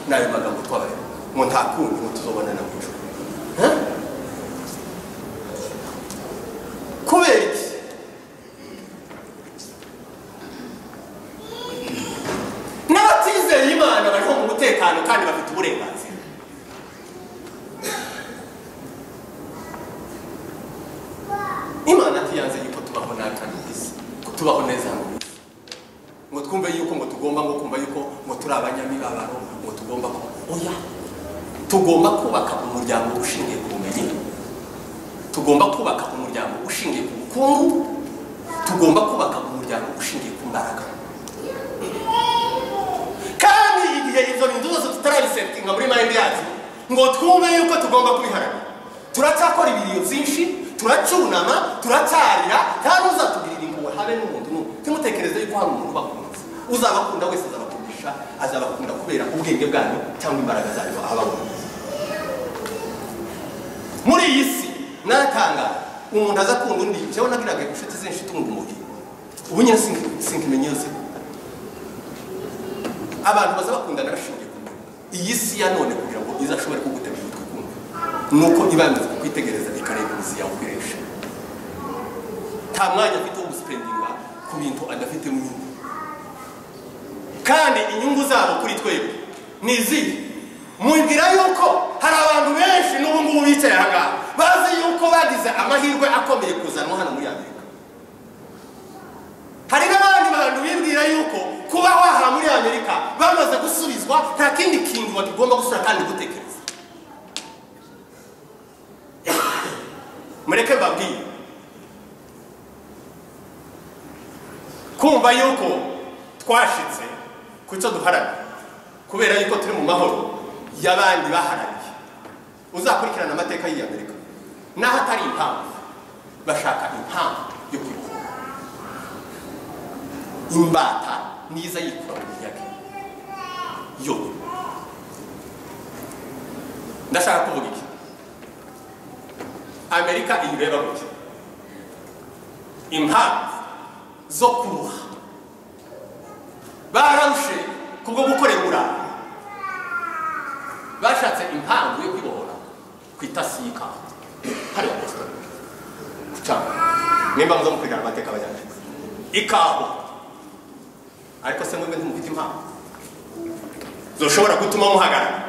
n'ayo magambo twabaye ngo nta kundi ngo tuzobonana mu ijuru Eh? kubera iki n'abatizeye imana bariho mu mutekano kandi bafite uburenganzira imana tuyanze yuko tubaho nakana ku isi ko tubaho neza mu isi ngo twumve yuko ngo tugomba ngo kumva yuko ngo turi abanyamibabaro ngo tugomba ko oya tugomba kubaka umuryango ushingiye ku bumenyi tugomba kubaka umuryango ushingiye ku bukungu tugomba kubaka umuryango ushingiye ku mbaraga kandi igihe izo bintu zose tutarabisetinga muri mayindi yacu ngo twumve yuko tugomba kubiharanira turacyakora ibiriyo byinshi turacyunama turacyarira kandi uzatugirira impuhwe habe n'umuntu n'umwe timutekereze yuko hari umuntu ubakunze uzabakunda wese azabakundisha azabakunda kubera ubwenge bwanyu cyangwa imbaraga zanyu ababona muri iyi si natangara umuntu aza akunda undi jewe nagiraga inshuti zinshi itunga umubiri ubu nyine sinkimenye yose abantu baza bakundana bashingiye ku nyungu iyi si ya none kugira ngo iza ashobore kugutegura utwo kumva nuko iba yamaze kukwitegereza ikareba imizi yawe ukoresha nta mwanya afite wo gusipendinga ku bintu adafitemo inyungu kandi inyungu zabo kuri twebwe ni izihe mubwira yuko hari abantu benshi n'ubu ngubu bicaye aha ngaha bazi yuko bagize amahirwe akomeye kuzanwa hano muri amerika hari n'abandi bantu bibwira yuko kuba waha muri amerika bamaze gusubizwa nta kindi kintu bagomba gusura kandi gutekereza mureke babwiye kumva yuko twashitse ku cyo duharanira kubera yuko turi mu mahoro y'abandi baharaniye uzakurikirana amateka y'iyi amerika n'aho atari impamvu bashaka impamvu yo kwibuka imbata niza yikura mu miyaga yo ndashaka kuvuga iki amerika iyireba gutya impamvu zo kuruha bararushe kubwo gukorera uburara bashatse impamvu yo kwibohora ku itasi y'ikawa hariya boston ku cyangwa nimba muza mukurikirana amateka abanyamerika ikawa ariko se mwebwe ntimufite impamvu zoshobora gutuma muhagarara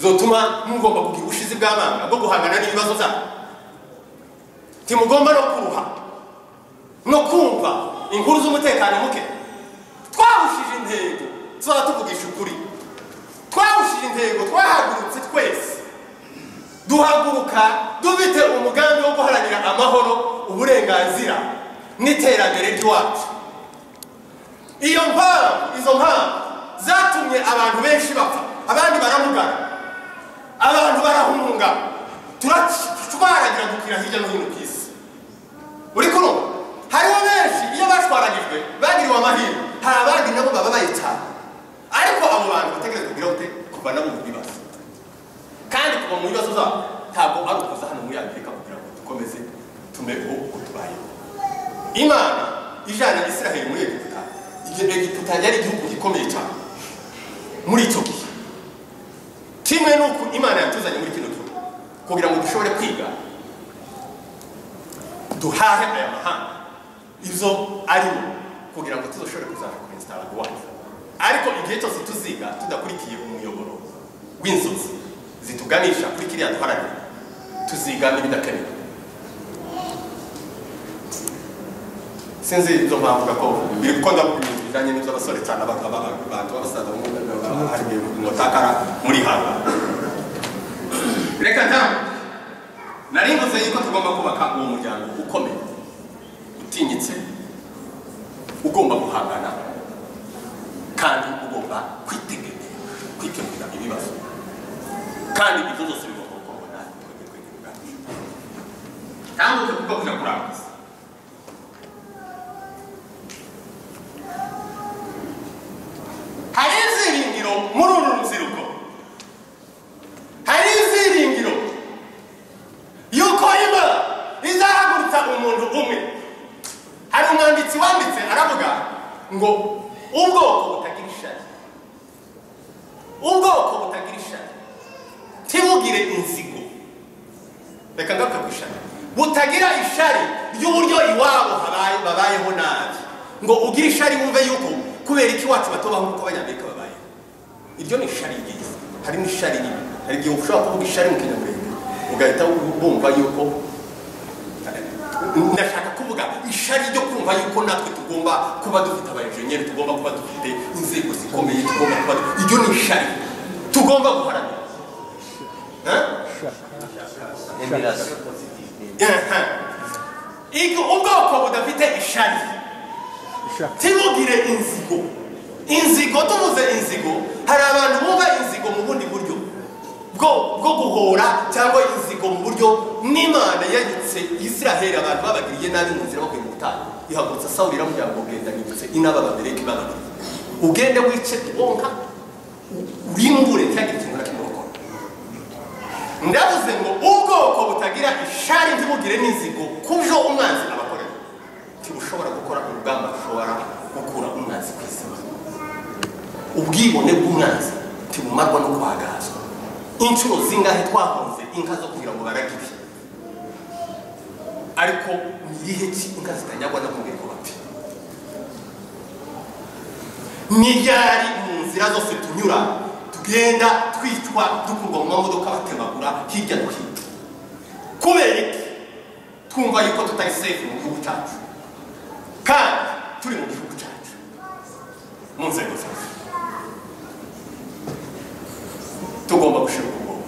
zotuma mugomba kugira ubushizi bw'abana bwo guhangana n'ibibazo byabo ntimugomba no kuruha no kumva inkuru z'umutekano muke twahushije intego tuzaba tuvugisha ukuri twahushije intego twahagurutse twese duhaguruka dufite umugambi wo guharanira amahoro uburenganzira n'iterambere ry'iwacu iyo mpamvu izo mpamvu zatumye abantu benshi bapfa abandi baramugana abantu barahunga turatwaragira gukira hirya no hino ku isi uri kuno hariho benshi iyo batwaragijwe bagiriwe amahirwe hari abandi nabo bababaye cyane ariko abo bantu bategereza kugira ute kuva nabo mu bibazo kandi kuva mu bibazo zabo ntabwo ari ukuza hano muri amerika kugira ngo dukomeze tume uko tubayeho imana ijana israheli muri egiputa egiputa yari igihugu gikomeye cyane muri icyo gihe kimwe n'uko imana yatuzanye muri kino gihugu kugira ngo dushobore kwiga duhahe aya mahanga izo arimo kugira ngo tuzoshobore kuzaza kuresitara wacu ariko igihe cyose tuziga tudakurikiye umuyoboro w'inzozi zituganisha kuri kiriya duharanira tuzigama ibidakenewe sinzi izo mpamvu gakondo biri gukunda ibintu bijyanye n'iby'abasore cyane abantu b'abasaza hari umutakara muri hano reka nta nari mvuze yuko tugomba kubaka uwo muryango ukomeye utinyitse ugomba guhangana kandi ugomba kwiteganya kwitegura ibibazo kandi ibyo byose bigomba kubona twebwe twebwe ubwacu ntabwo tugomba kujya kurangiza hari iziringiro muri uru rubyiruko hari iziringiro yuko imana izahagurutsa umuntu umwe hari umwanditsi wanditse aravuga ngo ubwoko butagira ishari batagira ishari ry'uburyo iwabo habaye babayeho nabi ngo ugire ishari wumve yuko kubera iki iwacu batubaho nk'uko abanyamerika babayeho iryo ni ishari ryiza harimo ishari ribi hari igihe ushobora kuvuga ishari mu kinyamurenge ugahita bumva yuko ndashaka kuvuga ishari ryo kumva yuko natwe tugomba kuba dufite abajeniyeri tugomba kuba dufite inzego zikomeye tugomba kuba iryo ni ishari tugomba guharanira Eh? Emirasi. Ego ubwoko budafite ishari ntibugire inzigo inzigo tuvuze inzigo hari abantu bumva inzigo mu bundi buryo bwo bwo guhora cyangwa inzigo mu buryo n'imana yanyutse israheli abantu babagiriye nabi mu nzira bavuye mu butayu ihagurutsa sawuli iramubwira ngo genda nyibutse inaba babereke babagiriye ugende wice wonka u- urimbure ntihagire ikintu na kimwe ukora ndavuze ngo ubwoko butagira ishari ntibugire n'inzigo kujo umwanzi abakorera ntibushobora gukora urugamba rushobora gukura umwanzi ku izima ubwibone bw'umwanzi ntibumarwa no kwagazwa inshuro zingahe twahunze inka zo kugira ngo baragire ariko ni igihe ki inka zitanyagwa no kumubiri ko bapfa n'iryari mu nzira zose tunyura tugenda twicwa dukurwa mu mamodoka batemagura hirya no hino kubera iki twumva yuko tutari sefu mu gihugu cyacu kandi turi mu gihugu cyacu mu nzego zose tugomba gushyira ubwonko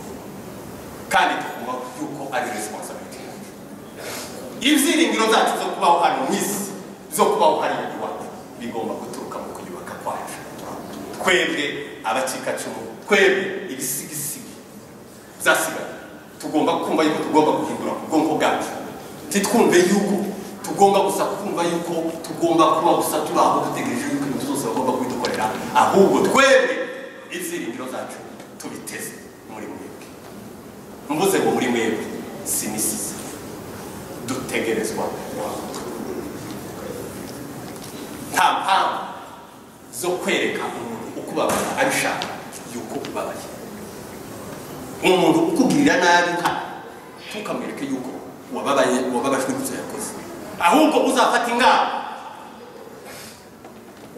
kandi tugomba yuko ari resiponsabiti yacu ibyiringiro zacu zo kubaho hano mu isi zo kubaho hariya iwacu bigomba guturuka mu kuyubaka kwacu twebwe abacikacumu twebwe ibisigisigi zasigaye tugomba kumva yuko tugomba guhindura ubwonko bwacu titwumve yuko tugomba gusa kumva yuko tugomba kuba gusa turi aho dutegereje yuko ibintu zose bagomba kubidukorera ahubwo twebwe ibyiringiro zacu tubiteze muri mwebwe mvuze ngo muri mwebwe sinisize dutegerezwa guhaguruka nta mpamvu zo kwereka umuntu uko ubabara abishaka yuko ubabaye umuntu ukugirira nabi nka ntukamwereke yuko wababaye wababajwe n'ibyo yakoze ahubwo uzafata ingamba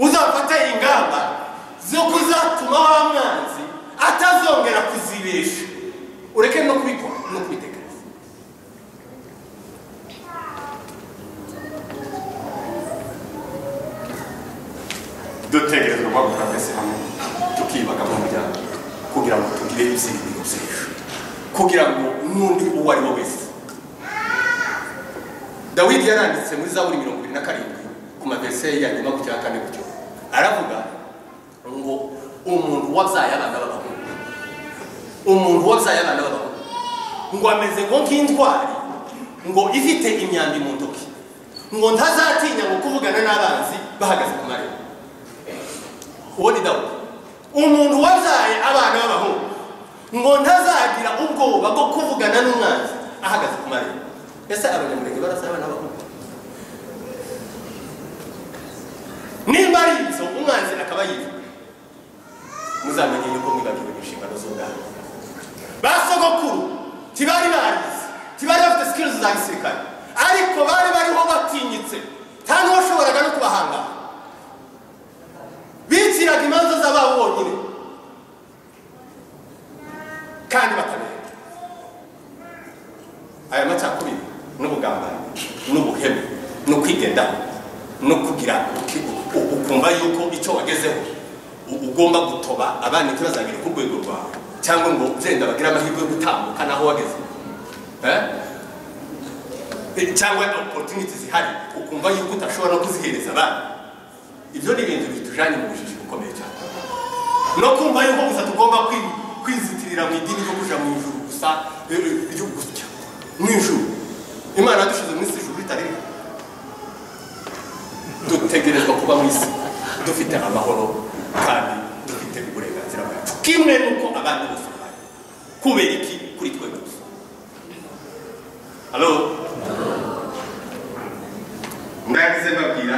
uzafata ingamba zo kuzatuma wa mwanzi atazongera kuzibesha ureke no kubikora no kubitekereza dutegerezwa guhagurukira twese hamwe tukiyubaka mu muryango kugira ngo tugire ibyiringiro byinshi kugira ngo n'undi uwo ari we wese dawidi yaranditse muri zaburi mirongo irindwi na karindwi ku mavese ya nyuma ku cya kane gutyo aravuga ngo umuntu wabyaye abana b'abahungu umuntu wabyaye abana b'abahungu ngo ameze ngo nk'intwari ngo ifite imyambi mu ntoki ngo ntazatinya ngo kuvugana n'abanzi bahagaze ku marembo uwo ni dawudi umuntu wabyaye abana b'abahungu ngo ntazagira ubwoba bwo kuvugana n'umwanzi ahagaze ku marembo ese abanyamurenge barasa abana b'abahungu nimba ari ibyo umwanzi akaba yiva muzamenye yuko mwibagiwe inshingano z'ubwami ba sogokuru ntibari barize ntibari bafite sikirizi za gisirikare ariko bari bariho batinyitse nta n'uwashoboraga no kubahangana biciraga imanza z'ababo bonyine kandi batabera aya macakubiri n'ubugambanyi n'ubuhemu no kwigendaho no kugira uki- u- ukumva yuko icyo wagezeho u- ugomba gutoba abana ntibazagere ku rwego rwawe cyangwa ngo byenda bagire amahirwe yo gutambuka n'aho wageze Eh? Eh, cyangwa opportunity zihari ukumva yuko utashobora no kuzihereza abana ibyo ni ibintu bitujyanye mu bujiji bukomeye cyane no kumva yuko gusa tugomba kwi- kwizitirira mu idini ryo kujya mu ijuru gusa eh, eh, ryo gusya mu ijuru imana yadushyize mu isi ijuru ritari rito. dutegerezwa kuba mu isi dufite amahoro kandi dufite uburenganzira bwacu kimwe n'uko abandi bose bari kubera iki kuri twe gusa halo ndagize mbabwira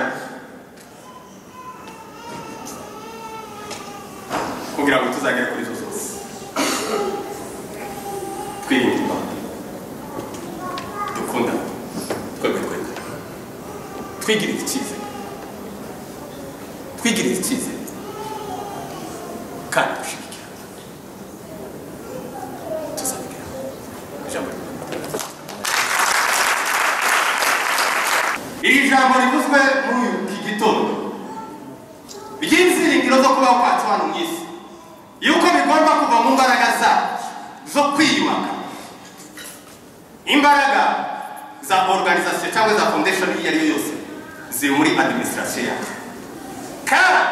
kugira ngo tuzagere kuri izo zose twirinde imana dukunda twigirire icyizere twigirire icyizere kandi dushyigikira tuzabigeraho ijambo ry'Imana. iri jambo rivuzwe muri iki gitondo ry'inziringiro zo kubaho kwacu hano mu isi yuko bigomba kuva mu mbaraga zacu zo kwiyubaka imbaraga za organization cyangwa za foundation iyo ari yo yose ziri muri administration yacu kandi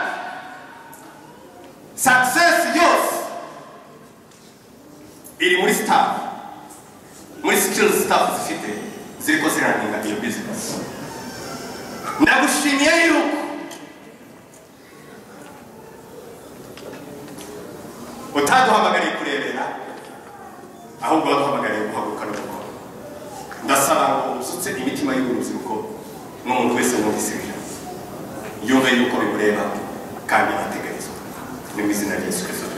success yose iri muri staff muri skill staff zifite ziriko ziraninga iyo business ndagushimiye yuko utaduhamagariye kurebera ahubwo waduhamagariye guhaguruka no gukora ndasaba ngo usutse imitima y'urubyiruko n'umuntu wese wumvise iri jambo yumve yuko bimureba kandi ateganizwa ni mu izina rya yesu kirisito